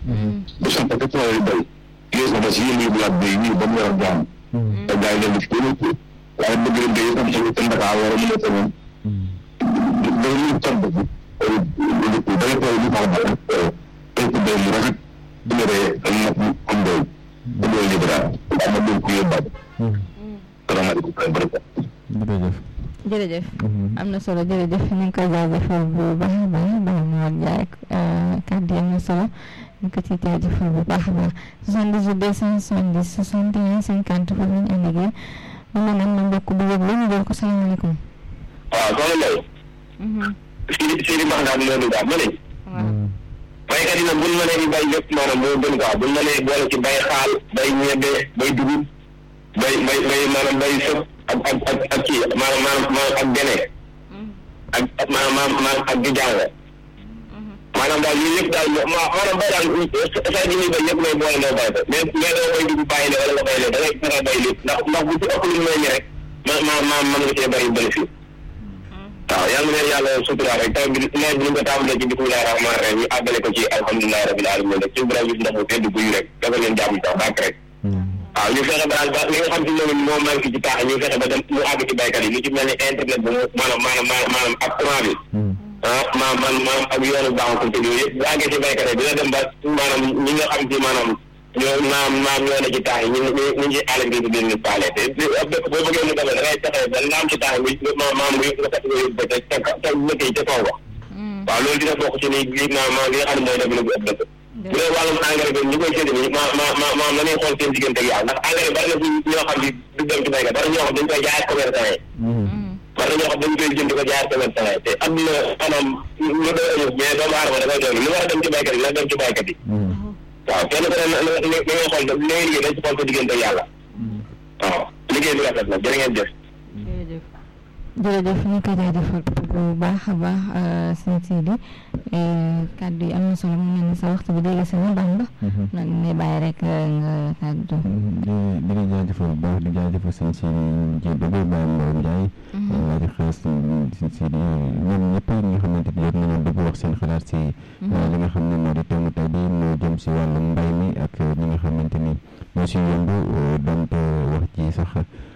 bu samp te tool yi bay yées na ba si yéen yóbbu laat bay ñii ba mu yor jaam te gars yi leen def ko ko waaye bëgg leen day am solo te ndakaa war a mën a tegoon day ñu topp bi da ngay toog li ma wax tey ko doy mu rafet bu ñu ree am na am doy bu doy li dara daa ma doon ko yóbbaale salaamaaleykum jërëjëf jërëjëf am na solo jërëjëf ñu ngi koy jaajëfal bu baax a baax baax Mor Ndiaye kàddu yi am na solo ñu ko ciy jaajëfal bu baax a baax 78 270 61 50 foofu ñu ànd ak yéen mu mel ne am na mbokk bu yëg ñu jël ko salaamaaleykum. waaw soxna Ndeye si si Max daal loolu daal ma ne baykat yi nag buñ mënee di bay lépp maanaam moo gën quoi buñ mënee boole ci bay xaal bay ñebe bay dugub bay bay bay maanaam bay sëb ak ak ak ak kii maanaam maanaam ak gene ak ak maanaam maanaam ak di jàng maanaam daal yooyu yëpp daal maanaam bay daal saa ji muy bay yëpp ngay boole ndoo bay ko mais mais doo bay dugub bàyyi ne wala nga bay lee da ngay fexe bay lépp ndax ndax bu ci ëpp lu ñu rek ma ma ma mën nga cee bari bénéfice waaw yàlla na yàlla sutura rek taw bi nawet bi ñu ko tàmbalee ci bismillahi rahmaani rahim ñu àggale ko ci alhamdulilahi rabbil alamin rek ci borom bi ndox mu tedd guy rek dafa leen jàmm sax bàkk rek waaw ñu fexe ba daal ba li nga xam si moom moo manqué ci taax ñu fexe ba dem mu àgg ci baykat yi lu ci mel ni internet bi maanaam maanaam maanaam ak courant bi ah maanaam man maanaam ak yoonu baaxul te yooyu yëpp bu àggee ci baykat yi dina dem ba maanaam ñi nga xam si maanaam ñoo maam maam ñoo ne ci taax yi ñu ñu ñu ngi àll bi di leen paale te boo bëggee mu demee da ngay fexe ba naam ci taax yi maam maam nga nga fexe nga yóbbu ba ca ca ca lëkk yi ca kaw ba waaw loolu dina bokk ci ni li maam maam li nga xam ne mooy dem bu ëpp dëkk bu dee wàllum engrais bi ñu koy séntu nii ma ma ma ma ma nañu xool seen diggante ak yàlla ndax engrais bari na fi ñoo xam ne du dem ci baykat bari ñoo xam dañ koy jaay commerçant yi bari na ñoo xam dañ koy jënd ko jaay commerçant yi te am na maanaam lu doy amul mais doomu aadama dafay doon lu war a dem ci baykat yi na dem ci baykat yi waaw kenn ku ne na na ngay xool da ngay liggéey dañ ci xool sa diggante ak yàlla waaw liggéey bi rafet na jërë ngeen jëf jërëjëf jërëjëf ñu ngi koy jaajëfal bu baax a baax sëñ Sidi kàddu yi am na solo mu mel ni sa waxtu bi dégg si na baax ba nag ne bàyyi rek nga kàddu di di la jaajëfal bu baax di jaajëfal sëñ Sidi ji ba bay Baye Mbow Ndiaye di xees sëñ Sidi ñoom ñëpp ñi nga xamante ni jot nañu dugg wax seen xalaat si li nga xam ne moo di temu tey bi moo jëm si wàllum mbay mi ak ñi nga xamante ni ñoo si yëngu donte wax ji sax